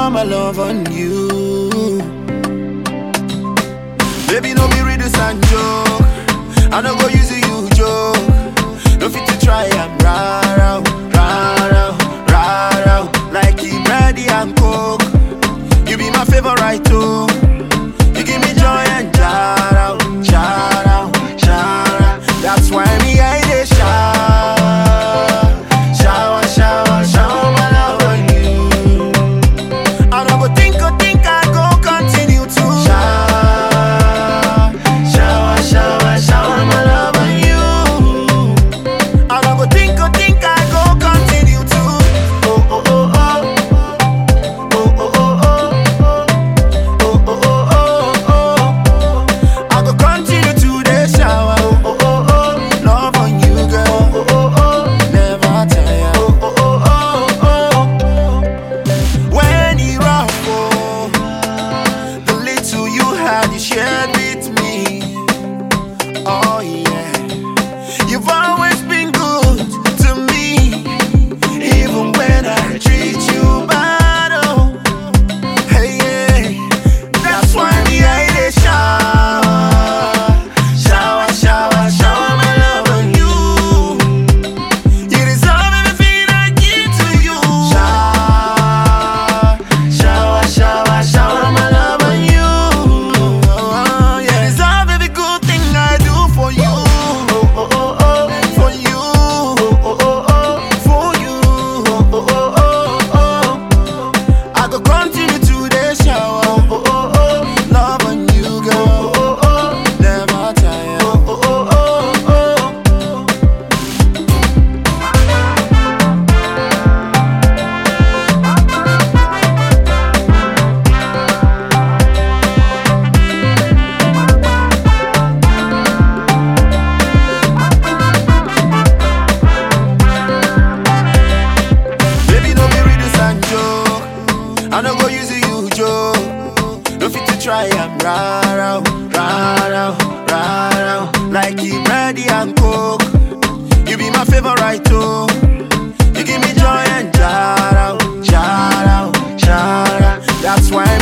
shower my love on you. Baby, no be reduce and joke. I no go use you joke. No fit to try and rara, rara, rara, like the bready and coke. You be my favorite too. You give me joy and shout shout out, shout out. That's why me I dey shower, shower, shower, shower my love on you. I don't go think, go think, I go continue to shower, shower, shower, shower my love on you. I don't go think, go think, I go continue to oh oh oh oh, oh oh oh oh, oh oh oh oh oh. I go continue to the shower, oh oh oh oh, love on you, girl, oh oh oh, never tire, oh oh oh oh oh. When you rough, oh, the little you had, you shared with me. Oh yeah, you've always been good to me, even when I treat you bad. Oh, hey yeah, that's why me I dey shower, shower, shower, shower my love on you. You deserve everything I give to you. Shower, shower, shower, shower my love on you. Oh, yeah. You deserve every good thing I do for you. Oh, oh, oh, oh, for you. Oh, oh, oh, oh, for you. Oh, oh, oh, oh, oh. I go continue to the shower. Oh, oh, oh, oh, love on you, girl. Oh, oh, oh, never tire. Oh, oh, oh, oh, oh. Baby, no be reduce and joke. I no go use you joke. No fit to try and rara, rara, rara, like the bready and coke. You be my favorite too. You give me joy and shout out, shout out, shout out. That's why